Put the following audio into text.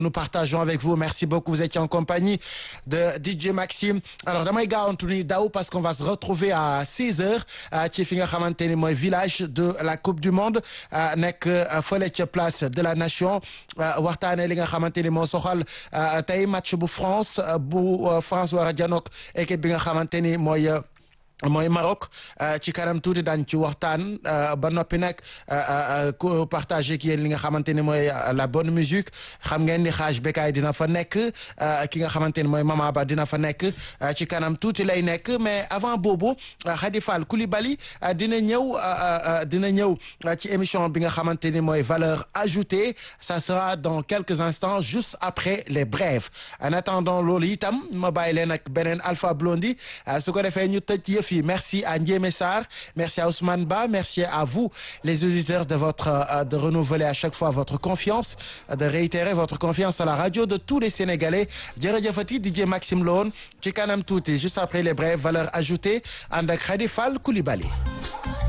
nous partageons avec vous merci beaucoup vous étiez en compagnie de DJ Maxime alors damay gaawantu ni daw parce qu'on va se retrouver à 6 heures ci fi nga xamante ni mooy village de la coupe du monde nekk fële ca place de la nation waxtaanee li nga xamante ni moo soxal tey match bu France bu France war a janook équipe bi nga xamante ni mooy mooy Maroc ci kanam tuuti daañ ci waxtaan ba noppi nag ku partagé ak yéen li nga xamante ni mooy la bonne musique xam ngeen ni xaaj bekaay dina fa nekk ki nga xamante ni mooy Mama Ba dina fa nekk ci kanam tuuti lay nekk mais avant boobu Khady Fall Coulibaly dina ñëw dina ñëw ci émission bi nga xamante ni mooy valeur ajoutée ça sera dans quelques instants juste après les brèves en attendant loolu itam ma bàyyi leen ak beneen Alpha Blondy su ko defee ñu tëj yëf Merci à Ndiémé Sarr, merci à Ousmane Ba, merci à vous les auditeurs de votre de renouveler à chaque fois votre confiance, de réitérer votre confiance à la radio de tous les Sénégalais. jërëjëfati DJ Maxime Lone ci kanam tuuti juste après les brèves valeurs ajoutées ànd ak Khady Fall Coulibaly